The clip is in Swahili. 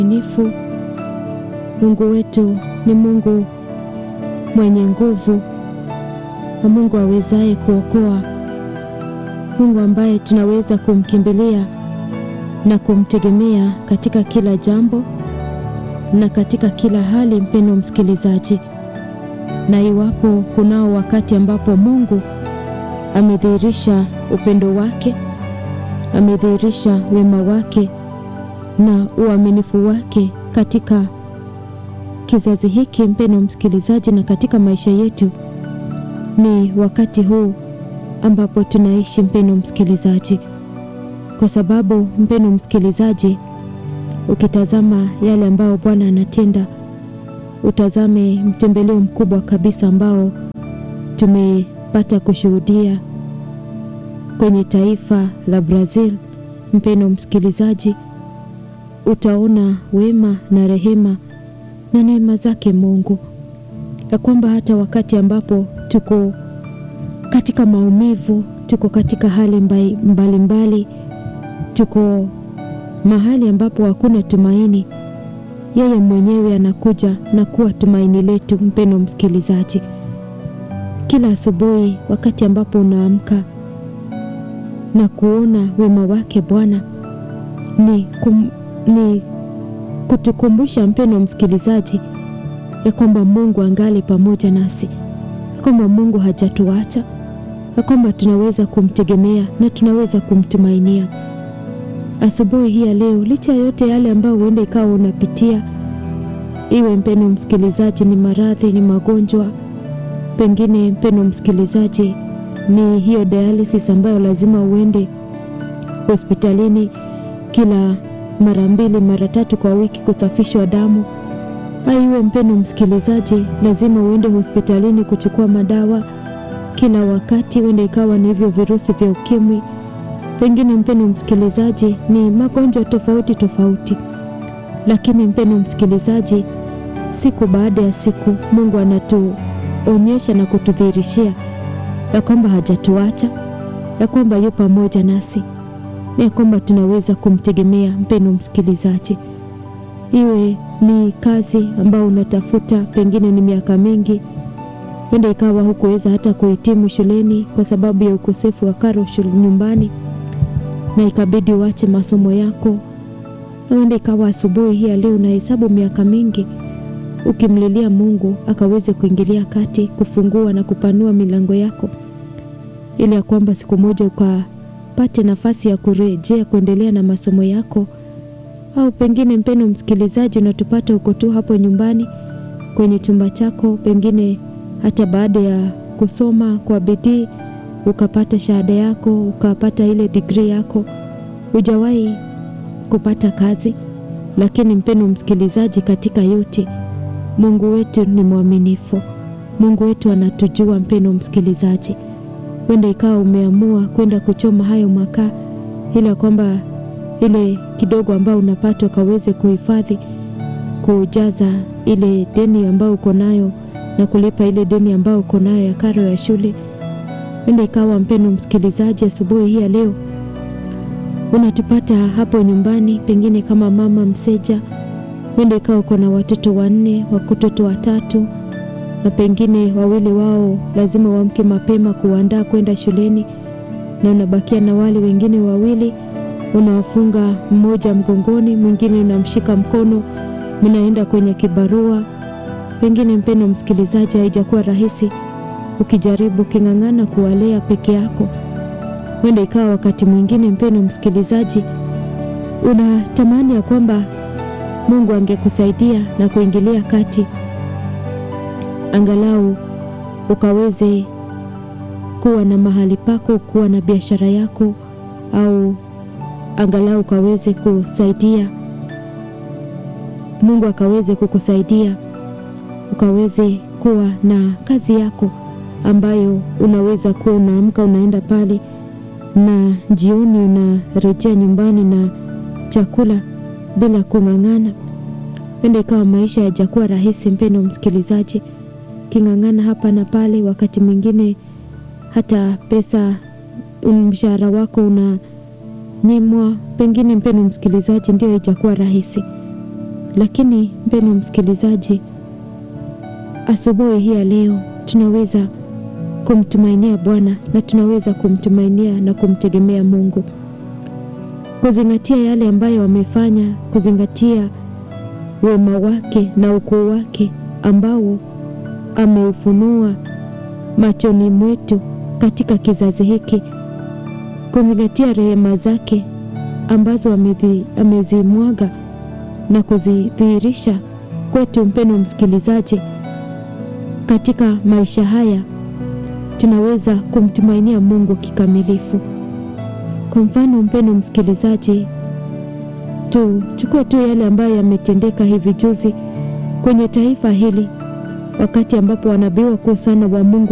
mwaminifu. Mungu wetu ni Mungu mwenye nguvu na Mungu awezaye kuokoa, Mungu ambaye tunaweza kumkimbilia na kumtegemea katika kila jambo na katika kila hali, mpendo msikilizaji. Na iwapo kunao wakati ambapo Mungu amedhihirisha upendo wake, amedhihirisha wema wake na uaminifu wake katika kizazi hiki, mpendo msikilizaji, na katika maisha yetu, ni wakati huu ambapo tunaishi, mpendo msikilizaji, kwa sababu mpendo msikilizaji, ukitazama yale ambayo Bwana anatenda, utazame mtembeleo mkubwa kabisa ambao tumepata kushuhudia kwenye taifa la Brazil, mpendo msikilizaji, utaona wema na rehema na neema zake Mungu, ya kwamba hata wakati ambapo tuko katika maumivu, tuko katika hali mbalimbali mbali, tuko mahali ambapo hakuna tumaini, yeye mwenyewe anakuja na kuwa tumaini letu. Mpendo msikilizaji, kila asubuhi wakati ambapo unaamka na kuona wema wake Bwana ni, kum, ni kutukumbusha mpendo msikilizaji, ya kwamba Mungu angali pamoja nasi, ya kwamba Mungu hajatuacha, ya kwamba tunaweza kumtegemea na tunaweza kumtumainia. Asubuhi hii ya leo, licha ya yote yale ambayo huenda ikawa unapitia, iwe mpendo msikilizaji, ni maradhi, ni magonjwa, pengine mpendo msikilizaji, ni hiyo dialysis ambayo lazima uende hospitalini kila mara mbili mara tatu kwa wiki kusafishwa damu. Aiwe mpendo msikilizaji, lazima uende hospitalini kuchukua madawa kila wakati, huenda ikawa ni hivyo virusi vya ukimwi, pengine mpendo msikilizaji, ni magonjwa tofauti tofauti. Lakini mpendo msikilizaji, siku baada ya siku Mungu anatuonyesha na kutudhihirishia ya kwamba hajatuacha, ya kwamba yu pamoja nasi ya kwamba tunaweza kumtegemea. Mpendo msikilizaji, iwe ni kazi ambayo unatafuta, pengine ni miaka mingi, huenda ikawa hukuweza hata kuhitimu shuleni kwa sababu ya ukosefu wa karo nyumbani, na ikabidi uache masomo yako. Huenda ikawa asubuhi hii leo unahesabu miaka mingi ukimlilia Mungu akaweze kuingilia kati, kufungua na kupanua milango yako, ili ya kwamba siku moja uka pate nafasi ya kurejea kuendelea na masomo yako. Au pengine mpendo msikilizaji, unatupata uko tu hapo nyumbani kwenye chumba chako, pengine hata baada ya kusoma kwa bidii ukapata shahada yako, ukapata ile degree yako, hujawahi kupata kazi. Lakini mpendo msikilizaji, katika yote Mungu wetu ni mwaminifu. Mungu wetu anatujua, mpendo msikilizaji Huenda ikawa umeamua kwenda kuchoma hayo makaa, ili kwamba ile kidogo ambayo unapata ukaweze kuhifadhi, kujaza ile deni ambayo uko nayo na kulipa ile deni ambayo uko nayo ya karo ya shule. Huenda ikawa mpendo msikilizaji, asubuhi hii ya leo unatupata hapo nyumbani, pengine kama mama mseja. Huenda ikawa uko na watoto wanne, watoto watatu na pengine wawili wao lazima waamke mapema kuandaa kwenda shuleni, na unabakia na wale wengine wawili, unawafunga mmoja mgongoni, mwingine unamshika mkono, mnaenda kwenye kibarua. Pengine mpendo msikilizaji, haijakuwa rahisi ukijaribu king'ang'ana kuwalea peke yako. Huenda ikawa wakati mwingine, mpendo msikilizaji, unatamani ya kwamba Mungu angekusaidia na kuingilia kati angalau ukaweze kuwa na mahali pako, kuwa na biashara yako, au angalau ukaweze kusaidia Mungu akaweze kukusaidia ukaweze kuwa na kazi yako ambayo unaweza kuwa unaamka unaenda pale na jioni unarejea nyumbani na chakula bila kung'ang'ana. Penda ikawa maisha yajakuwa rahisi, mpendo msikilizaji king'ang'ana hapa na pale, wakati mwingine hata pesa mshahara wako unanyimwa. Pengine mpendo msikilizaji, ndio haijakuwa rahisi, lakini mpendwa msikilizaji, asubuhi hii ya leo tunaweza kumtumainia Bwana na tunaweza kumtumainia na kumtegemea Mungu, kuzingatia yale ambayo wamefanya, kuzingatia wema wake na ukuu wake ambao ameufunua machoni mwetu katika kizazi hiki, kuzingatia rehema zake ambazo amezimwaga na kuzidhihirisha kwetu. Mpendwa msikilizaji, katika maisha haya tunaweza kumtumainia Mungu kikamilifu. Kwa mfano, mpendwa msikilizaji, tuchukue tu yale ambayo yametendeka hivi juzi kwenye taifa hili, wakati ambapo wanabii wakuu sana wa Mungu